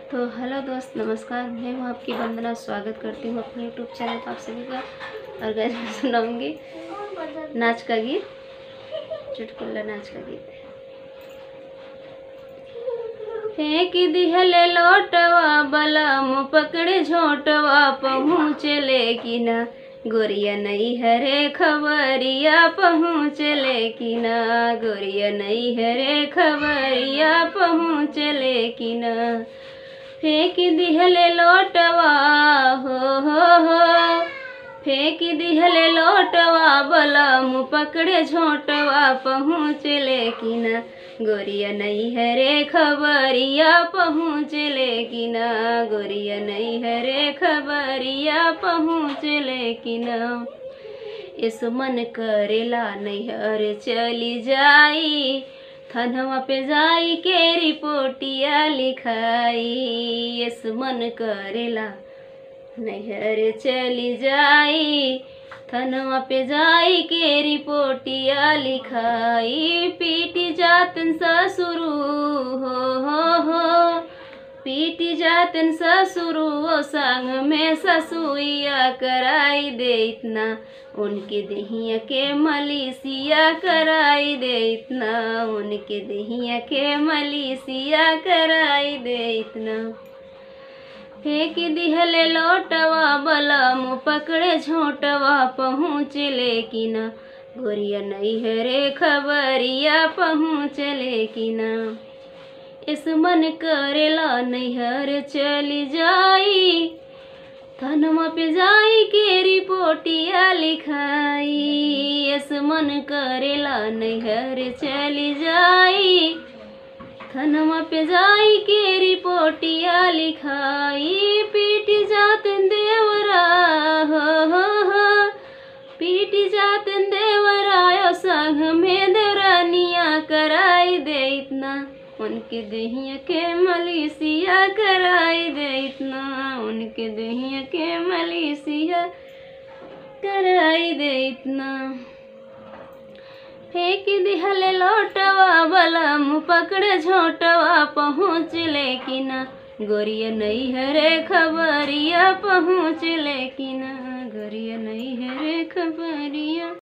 तो हेलो दोस्त नमस्कार मैं हूँ आपकी वंदना स्वागत करती हूँ अपने यूट्यूब चैनल पर आप सभी का और गैस मैं सुनाऊंगी नाच का गीत चुटकुल्ला नाच का गीत फेंक दिहले लोटवा बलम पकड़े झोटवा पहुँचले कि ना गोरिया नहीं हरे खबरिया पहुँचले कि ना गोरिया नहीं हरे खबरिया पहुँचले कि ना फेंक दिहले लोटवा हो हो हो फेंक दिहले लोटवा बलम पकड़े झोटवा पहुँचले कि ना गोरिया नहीं हरे खबरिया पहुँचले कि ना गोरिया नहीं हरे खबरिया पहुँचले कि ना इस मन करेला नैहर चली जाई थनवा पे जाई के रिपोर्टिया लिखाई इस मन करेला नैहर चली जाई थनवा पे जाई के रिपोर्टिया लिखाई पीटी जातन ससुरु हो हो हो पीटी जातन ससुरु ओ संग में ससुइया कराई दे इतना उनके दहिया के मलिसिया कराई दे इतना उनके दहिया के मलिसिया कराई दे इतना फेंक दिहले लोटवा बलम पकड़े झोटवा पहुँचले कि ना गोरिया नहीं हरे खबरिया पहुँचले कि ना इस मन करेला नैहर चली जाई थनमा पे जाई के रिपोर्टिया लिखाई इस मन करेला नैहर चली जाई थनमा पे जाई के रिपोर्टिया लिखाई पीट जात देवरा हो हो हो पीट जात देवरा संग में देवरानिया कराई दे इतना उनके दहिया के मलिसिया कराई दे इतना उनके दहिया के मलिसिया कराई दे इतना फेंक दिहले लोटवा बलम पकड़े झोटवा पहुँचले कि ना गोरिया नहीं हरे खबरिया पहुँचले कि ना गोरिया नहीं हरे खबरिया